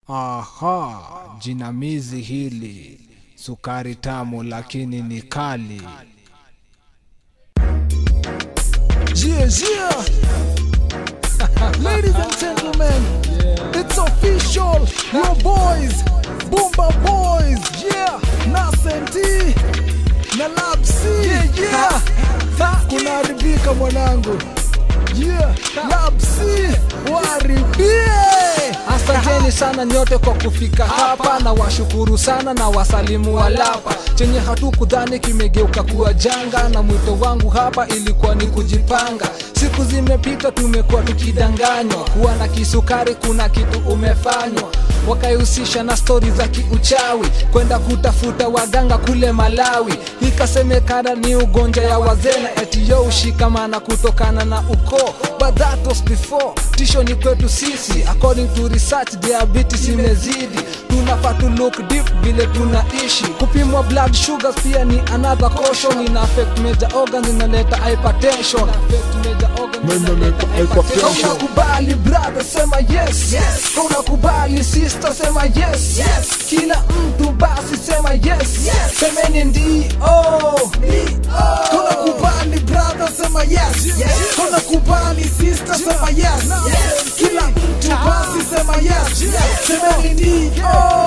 Aha, jinamizi hili sukari tamu lakini ni kali. Yeah, yeah. Ladies and gentlemen, it's official. Your boys, Boomba Boys. Yeah, Nasenti na Lapsi. Yeah, yeah. Kunaharibika mwanangu. Yeah, Lapsi waharibie. Asanteni sana nyote kwa kufika hapa, na washukuru sana na wasalimu walapa. Chenye hatukudhani kimegeuka kuwa janga, na mwito wangu hapa ilikuwa ni kujipanga. Siku zimepita, tumekuwa tukidanganywa kuwa na kisukari, kuna kitu umefanywa wakaihusisha na stori za kiuchawi, kwenda kutafuta waganga kule Malawi. Ikasemekana ni ugonjwa ya wazee na eti yo ushikamana kutokana na ukoo, but that was before. Tisho ni kwetu sisi, according to research, diabetes imezidi. Tunafaa tu look deep vile tunaishi. Kupimwa blood sugars pia ni another caution, ina affect major organs, inaleta hypertension. Affect major organs, inaleta hypertension. Unakubali brother, sema yes, yes. Unakubali sister, sema yes, yes. Kila mtu basi sema yes, yes. Semeni ndio, Tunakubali brother, sema yes. Tunakubali sister, sema yes. Kila mtu basi sema yes. Semeni ndio.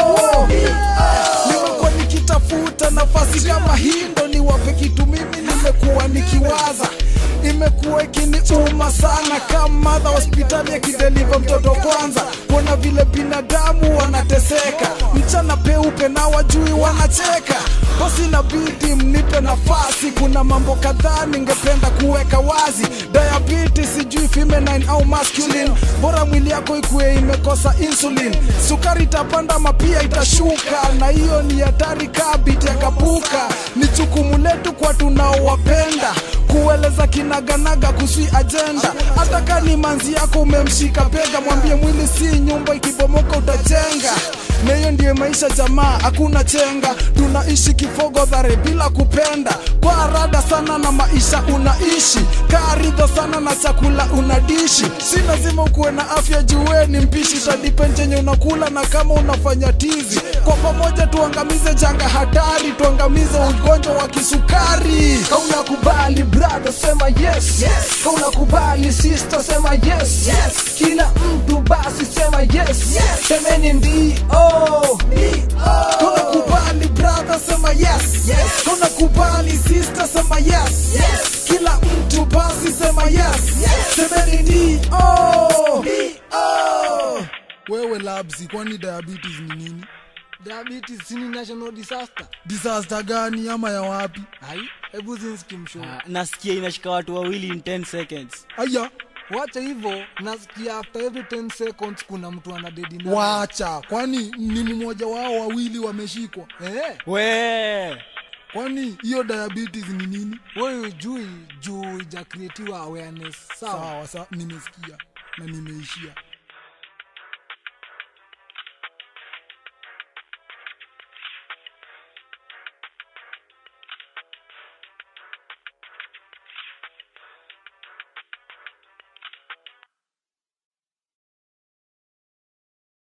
Nimekuwa nikitafuta nafasi kama hii ndo niwape kitu mimi nimekuwa nikiwaza imekuwa ikiniuma sana kama madha hospitali akideliva mtoto kwanza kuona vile binadamu wanateseka mchana peupe na wajui wanacheka basi inabidi mnipe nafasi kuna mambo kadhaa ningependa kuweka wazi diabetes sijui feminine au masculine bora mwili yako ikuwe imekosa insulin sukari itapanda mapia itashuka na hiyo ni hatari kabiti yakapuka ni jukumu letu kwa tunaowapenda kueleza kinaganaga kusui ajenda hata kani manzi yako umemshika bega mwambie mwili si nyumba ikibomoka utajenga na hiyo ndiyo maisha jamaa hakuna chenga tunaishi kifogodhare bila kupenda kwa arada sana na maisha unaishi kaaridha sana na chakula unadishi si lazima ukuwe na afya jueni mpishi tadipen chenye unakula na kama unafanya tizi kwa pamoja tuangamize janga hatari tuangamize ugonjwa wa kisukari Kaunakubali brother, sema yes, yes. Kaunakubali sister, sema yes, yes. Kila mtu basi sema yes, yes. Semeni ndio, tunakubali brother sema yes, yes. tunakubali sister sema yes, yes. kila mtu basi sema yes, yes. semeni ndio wewe labsi kwani diabetes ni nini diabetes ni national disaster. disaster gani ama ya wapi Hai, hebu zinskimsho. Ah, nasikia inashika watu wawili in 10 seconds aya Wacha hivyo, nasikia after every 10 seconds kuna mtu ana dedi nayo. wacha kwani ni mmoja wao wawili wameshikwa Eh, we kwani hiyo diabetes ni nini wewe jui juu ija creatiwa awareness. Sawa. sawa sa nimesikia na nimeishia